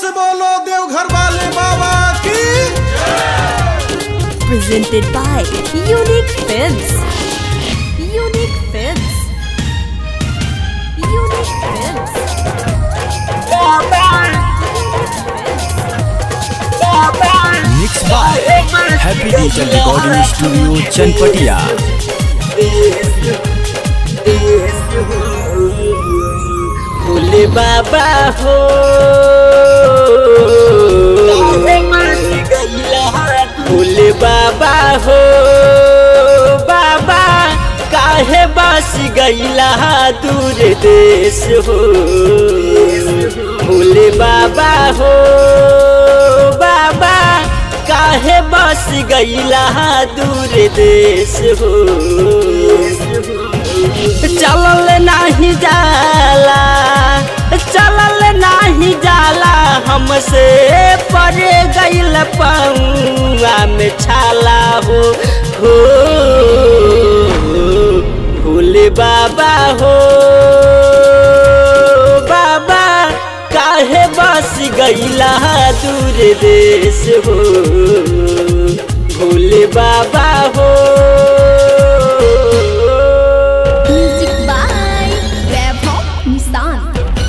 से बोलो देवघर वाले बाबा की presented by Unique Films. Unique Films. Unique Films. Mix by Happy digital recording studio Chanpatia Bhole Baba हो भोले बाबा हो बाबा काहे बस गईला दूर देश हो भोले बाबा हो बाबा काहे बस गईला दूर देश हो चलल नाही जाला चलल नाही जाला हमसे पर गईल पौआ में छाला हो हो भोले बाबा हो बाबा काहे बस गईला दूर देश हो भोले बाबा हो Music by Vaibhav Nissan.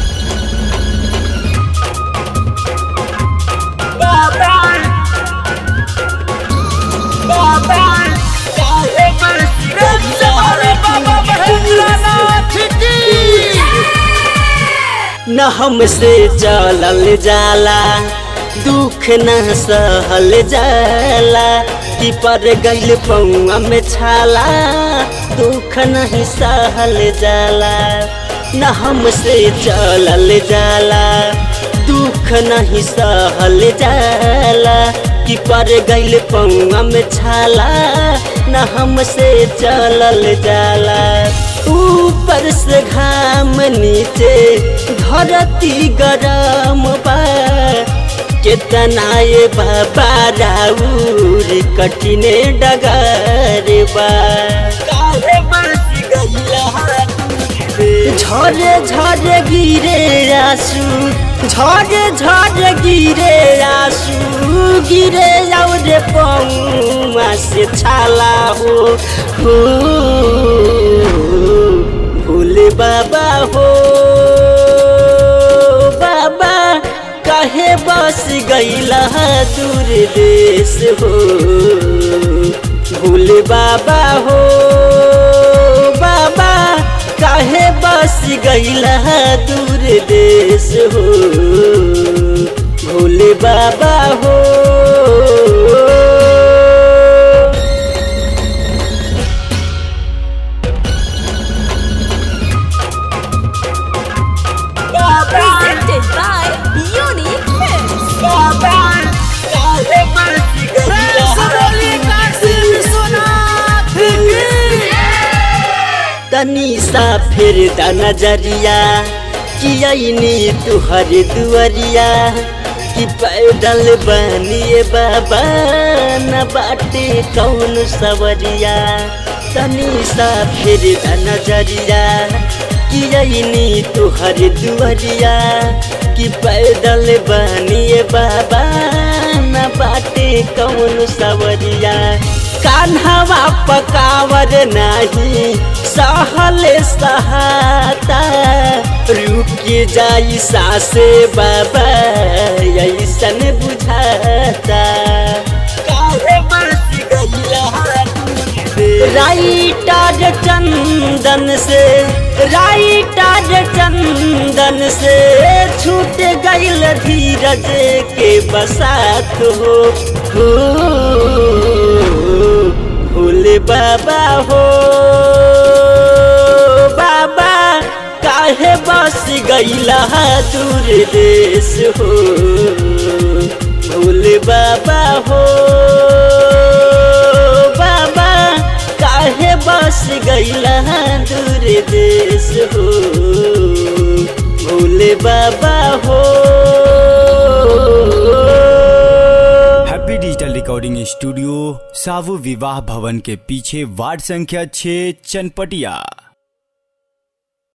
न हमसे चलल जाला दुख न सहल जाला कि पर गइल पौआ में छाला दुख नहीं सहल जाला न हमसे चलल जाला दुख नहीं सहल जाला कि पर गइल पौआ में छाला न हमसे चलल जाला ऊपर से घाम नीचे धरती गरम बा केतना ये बाबा राउर कठिने डगर बा काहे बस गइला झरे झरे गिरे आसू झरे झरे गिरे आसू गिरे और पौआ से छाला हो हो भोले बाबा हो बाबा काहे बस गईला दूर देश हो भोले बाबा हो बाबा काहे बस गईला दूर देश हो भोले बाबा हो Presented by Unique Films. तनी सा फिर दा नजरिया कियनी तुहर दुअरिया कि पैदल बनिए बाबा न बाटे कौन सवरिया तनी सा फिर दा नजरिया कियनी तुहर दुअरिया कि पैदल बनिए बाबा न बाटे कौन सवरिया कान्हवा पकावर नहीं सहल सहाता रुक जाई सासे बाबा ऐसन बुझाता काहे बस गईला राइटर चंदन से राइटर चंदन से छूट गईल धीरज के बसात हो हो भोले बाबा हो बाबा काहे बस गईला दूर देश हो भोले बाबा हो बाबा काहे बस गईला दूर देश हो भोले बाबा हो हैप्पी डिजिटल रिकॉर्डिंग स्टूडियो सावु विवाह भवन के पीछे वार्ड संख्या 6 चनपटिया